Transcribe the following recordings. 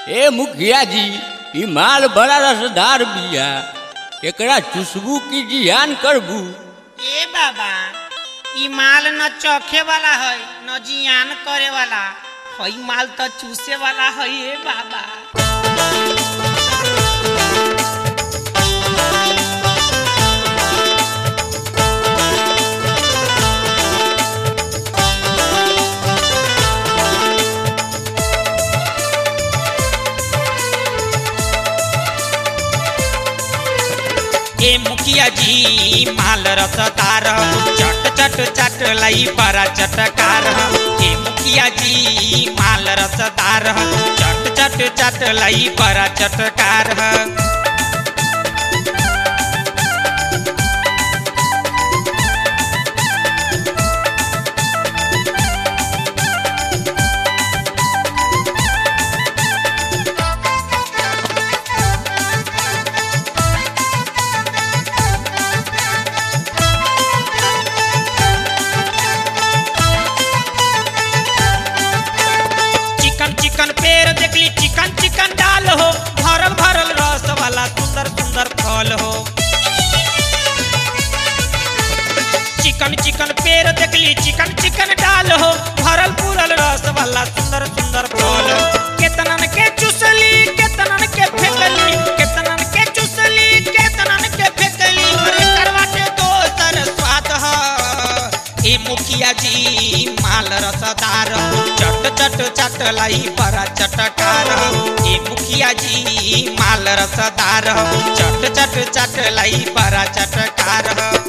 ए मुखिया जी ई माल बड़ा रसदार बिया एकरा चुसबू की जियान करबू ए बाबा ई माल न चखे वाला है न जियान करे वाला हई माल तो चूसे वाला है ए बाबा ए मुखिया जी माल रसदार चट चट चट लई बड़ा चटकार ए मुखिया जी माल रसदार चट चट चट लई बड़ा चटकार चिकन चिकन पेड़ देखली चिकन चिकन डाल हो भरल भरल रस वाला सुंदर सुंदर फल हो चिकन चिकन पेड़ देखली चिकन चिकन डाल हो भरल पूरल रस वाला सुंदर सुंदर फल हो केतनन के चुसली केतनन के फेंकली केतनन के चुसली केतनन के फेंकली अरे करवा के दोसर स्वाद ह ए मुखिया जी माल रसदार चट चट चट लाई बड़ा चटकार ए मुखिया जी माल रसदार चट चट चट लाई बड़ा चटकार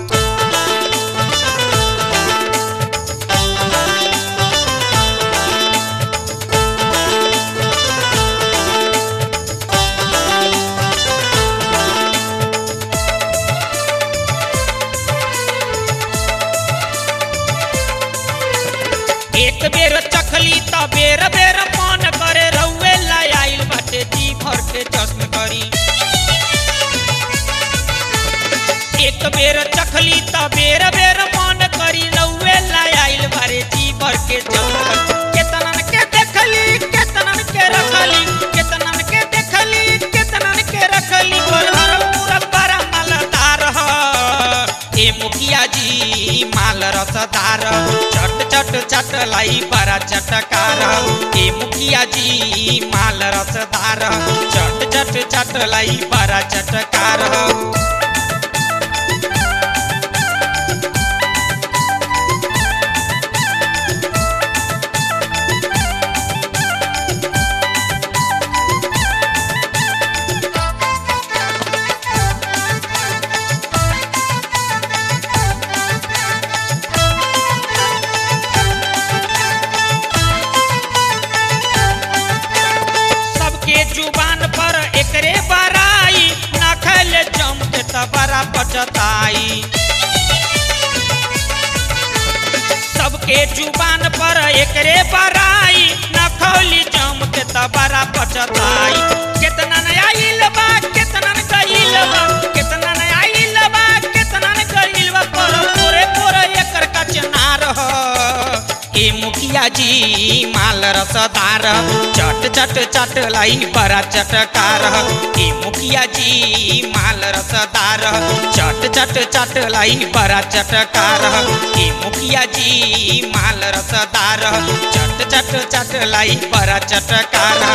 एक बेर चखली त बेर बेर मन करे रउए लाई आइल बाटे जी भर के जश्न करी एक बेर चखली त बेर बेर मन करी रउए लाई आइल बारे जी भर के जश्न करी केतनन के देखली केतनन के रखली केतनन के देखली केतनन के रखली पर हरल पूरल बड़ा मालदार ह ए मुखिया जी माल रसदार चट चट चट लाई बड़ा चटकार ए मुखिया जी माल रसदार चट चट चट लाई बड़ा चटकार सबके जुबान पर एकरे बराई ना खैले जम के त बड़ा पचताई सबके जुबान पर एकरे बराई ना खौली जम के त बड़ा पचताई केतना न आइल बा केतना न गइल बा केतना न आइल बा केतना न गइल बा पर पूरे पूरे एकर कचनार ह ए मुखिया जी माल रसदार चट चट चट लाई बड़ा चटकार ए मुखिया जी माल रसदार चट चट चट लाई बड़ा चटकार ए मुखिया जी माल रसदार चट चट चट लाई बड़ा चटकार